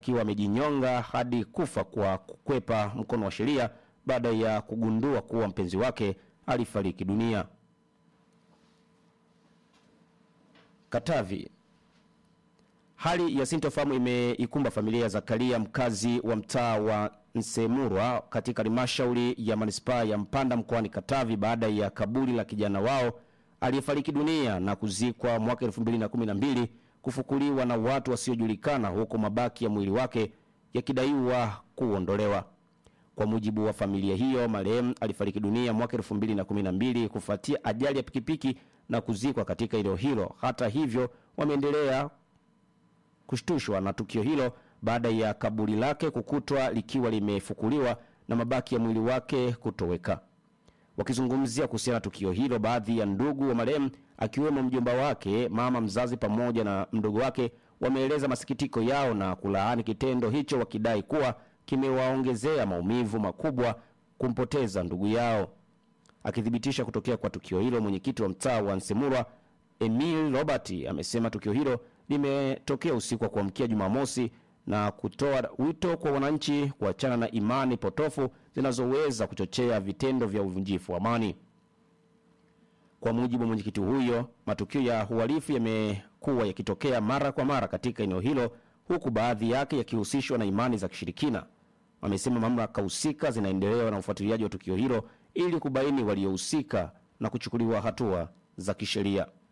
akiwa amejinyonga hadi kufa kwa kukwepa mkono wa sheria baada ya kugundua kuwa mpenzi wake alifariki dunia. Katavi. Hali ya sintofahamu imeikumba familia ya Zakaria mkazi wa mtaa wa Nsemurwa katika halmashauri ya manispaa ya Mpanda mkoani Katavi baada ya kaburi la kijana wao aliyefariki dunia na kuzikwa mwaka 2012 kufukuliwa na watu wasiojulikana huku mabaki ya mwili wake yakidaiwa kuondolewa. Kwa mujibu wa familia hiyo, marehemu alifariki dunia mwaka 2012 kufuatia ajali ya pikipiki na kuzikwa katika eneo hilo. Hata hivyo, wameendelea kushtushwa na tukio hilo baada ya kaburi lake kukutwa likiwa limefukuliwa na mabaki ya mwili wake kutoweka. Wakizungumzia kuhusiana na tukio hilo, baadhi ya ndugu wa marehemu akiwemo mjomba wake, mama mzazi pamoja na mdogo wake wameeleza masikitiko yao na kulaani kitendo hicho, wakidai kuwa kimewaongezea maumivu makubwa kumpoteza ndugu yao. Akithibitisha kutokea kwa tukio hilo, mwenyekiti wa mtaa wa Nsemurwa Emil Robert amesema tukio hilo limetokea usiku wa kuamkia Jumamosi na kutoa wito kwa wananchi kuachana na imani potofu zinazoweza kuchochea vitendo vya uvunjifu wa amani. Kwa mujibu wa mwenyekiti huyo, matukio ya uhalifu yamekuwa yakitokea mara kwa mara katika eneo hilo, huku baadhi yake yakihusishwa na imani za kishirikina. Amesema mamlaka husika zinaendelea na ufuatiliaji wa tukio hilo ili kubaini waliohusika na kuchukuliwa hatua za kisheria.